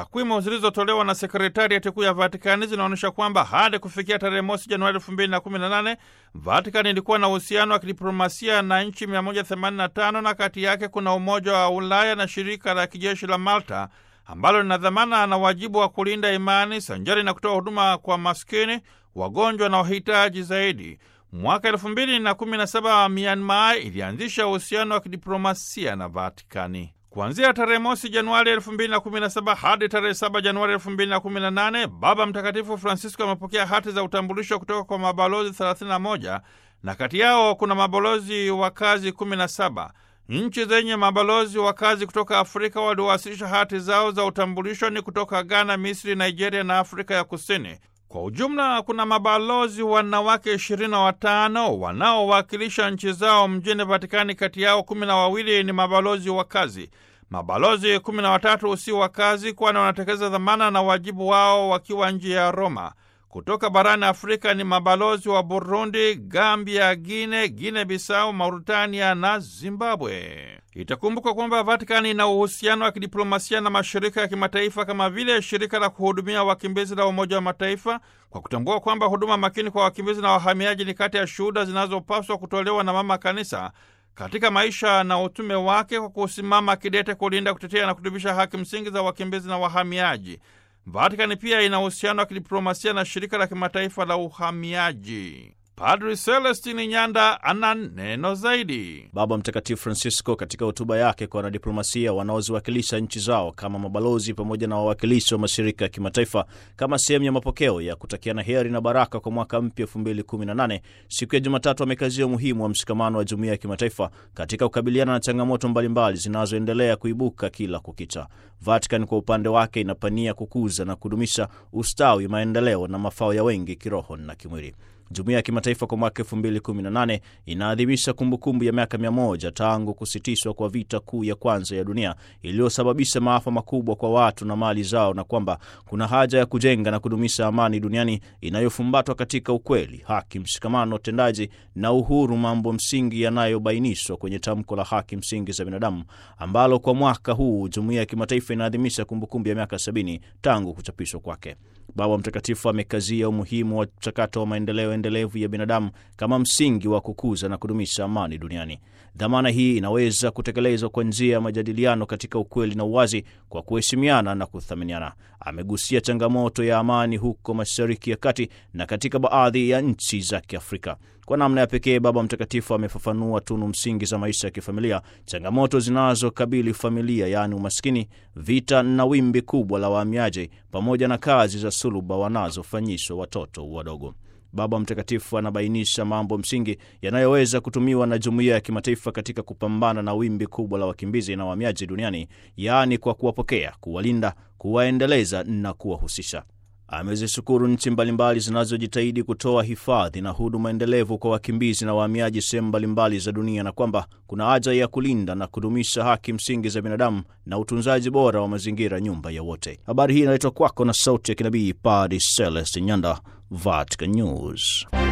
Takwimu zilizotolewa na sekretariati kuu ya Vatikani zinaonyesha kwamba hadi kufikia tarehe mosi Januari elfu mbili na kumi na nane Vatikani ilikuwa na uhusiano wa kidiplomasia na nchi 185 na kati yake kuna Umoja wa Ulaya na shirika la kijeshi la Malta ambalo lina dhamana na wajibu wa kulinda imani sanjari na kutoa huduma kwa maskini, wagonjwa na wahitaji zaidi. Mwaka elfu mbili na kumi na saba Myanmar ilianzisha uhusiano wa kidiplomasia na Vatikani. Kuanzia tarehe mosi Januari elfu mbili na kumi na saba hadi tarehe saba Januari elfu mbili na kumi na nane Baba Mtakatifu Francisco amepokea hati za utambulisho kutoka kwa mabalozi 31 na kati yao kuna mabalozi wa kazi 17. Nchi zenye mabalozi wa kazi kutoka Afrika waliowasilisha hati zao za utambulisho ni kutoka Ghana, Misri, Nigeria na Afrika ya Kusini. Kwa ujumla kuna mabalozi wanawake ishirini na watano wanaowakilisha nchi zao mjini Vatikani. Kati yao kumi na wawili ni mabalozi wa kazi. Mabalozi kumi na watatu si wa kazi, kwani wanatekeleza dhamana na wajibu wao wakiwa nje ya Roma. Kutoka barani Afrika ni mabalozi wa Burundi, Gambia, Guine, Guine Bisau, Mauritania na Zimbabwe. Itakumbukwa kwamba Vatikani ina uhusiano wa kidiplomasia na mashirika ya kimataifa kama vile shirika la kuhudumia wakimbizi la Umoja wa Mataifa, kwa kutambua kwamba huduma makini kwa wakimbizi na wahamiaji ni kati ya shuhuda zinazopaswa kutolewa na Mama Kanisa katika maisha na utume wake, kwa kusimama kidete kulinda, kutetea na kudumisha haki msingi za wakimbizi na wahamiaji. Vatikani pia ina uhusiano wa kidiplomasia na shirika la kimataifa la uhamiaji. Padri Celestini Nyanda ana neno zaidi. Baba Mtakatifu Francisco katika hotuba yake kwa wanadiplomasia wanaoziwakilisha nchi zao kama mabalozi pamoja na wawakilishi wa mashirika ya kimataifa kama sehemu ya mapokeo ya kutakiana heri na baraka kwa mwaka mpya 2018 siku ya Jumatatu amekazia umuhimu wa mshikamano wa jumuiya ya kimataifa katika kukabiliana na changamoto mbalimbali zinazoendelea kuibuka kila kukicha. Vatican kwa upande wake inapania kukuza na kudumisha ustawi, maendeleo na mafao ya wengi kiroho na kimwili. Jumuiya ya kimataifa kwa mwaka 2018 inaadhimisha kumbukumbu ya miaka 100 tangu kusitishwa kwa vita kuu ya kwanza ya dunia iliyosababisha maafa makubwa kwa watu na mali zao, na kwamba kuna haja ya kujenga na kudumisha amani duniani inayofumbatwa katika ukweli, haki, mshikamano tendaji na uhuru, mambo msingi yanayobainishwa kwenye tamko la haki msingi za binadamu ambalo kwa mwaka huu jumuiya ya kimataifa inaadhimisha kumbukumbu ya miaka 70 tangu kuchapishwa kwake. Baba Mtakatifu amekazia umuhimu wa mchakato wa maendeleo endelevu ya binadamu kama msingi wa kukuza na kudumisha amani duniani. Dhamana hii inaweza kutekelezwa kwa njia ya majadiliano katika ukweli na uwazi, kwa kuheshimiana na kuthaminiana. Amegusia changamoto ya amani huko Mashariki ya Kati na katika baadhi ya nchi za Kiafrika. Kwa namna ya pekee, Baba Mtakatifu amefafanua tunu msingi za maisha ya kifamilia, changamoto zinazokabili familia, yaani umaskini, vita na wimbi kubwa la wahamiaji, pamoja na kazi za suluba wanazofanyishwa watoto wadogo. Baba Mtakatifu anabainisha mambo msingi yanayoweza kutumiwa na jumuiya ya kimataifa katika kupambana na wimbi kubwa la wakimbizi na wahamiaji duniani, yaani kwa kuwapokea, kuwalinda, kuwaendeleza na kuwahusisha. Amezishukuru nchi mbalimbali zinazojitahidi kutoa hifadhi na huduma endelevu kwa wakimbizi na wahamiaji sehemu mbalimbali za dunia na kwamba kuna haja ya kulinda na kudumisha haki msingi za binadamu na utunzaji bora wa mazingira, nyumba ya wote. Habari hii inaletwa kwako na sauti ya kinabii Padre Celestin Nyanda, Vatican News.